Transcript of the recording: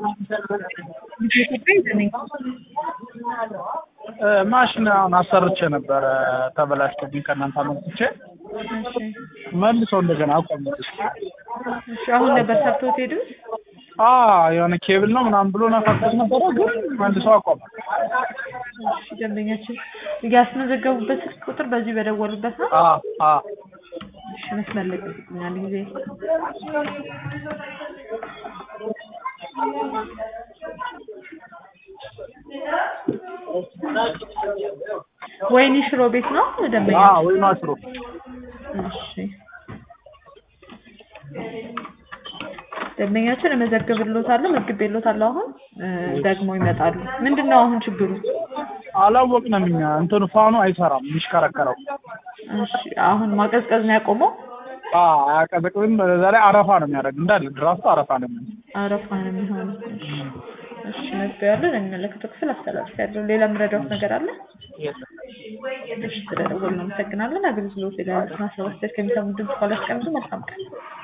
ኢትዮጵያ ይዘነኝ ማሽን አሁን አሰርቼ ነበረ ተበላሽቶብኝ ከእናንተ አመጥቼ መልሰው እንደገና አቆሙት። እሺ አሁን ነበር ሰርቶት ሄዱት? አ የሆነ ኬብል ነው ምናምን ብሎ ነካክቶት ነበረ፣ ግን መልሰው አቆመ። እሺ ደንበኛችን ያስመዘገቡበት ስልክ ቁጥር በዚህ በደወሉበት ነው? አ አ እሺ መስመር ላይ ጠብቁኝ አንድ ጊዜ ወይኒ ሽሮ ቤት ነው ደንበኛ? አ ወይ ማስሮ እሺ ደንበኛችን እመዘግብልዎታለሁ መዝግቤልዎታለሁ። አሁን እ ደግሞ ይመጣሉ። ምንድን ነው አሁን ችግሩ? አላወቅንም እኛ እንትኑ ፋኑ አይሰራም የሚሽከረከረው። እሺ አሁን ማቀዝቀዝ ነው ያቆመው? አ አያቀዘቅዝም። በዛ ላይ አረፋ ነው የሚያደርግ እንዳለ ድራፍቱ አረፋ ነው የሚሆነው። አረፋ ነው የሚሆነው። እሺ እሺ መዝግቤያለሁ። ለሚመለከተው ክፍል አስተላልፌያለሁ። ሌላ የምረዳዎት ነገር አለ? እሺ ስለደወሉ እናመሰግናለን። አገልግሎት የዳያልትና ሰባት ከሚሰሙ ድምጽ ካላስቀምጡ መልካም ቀን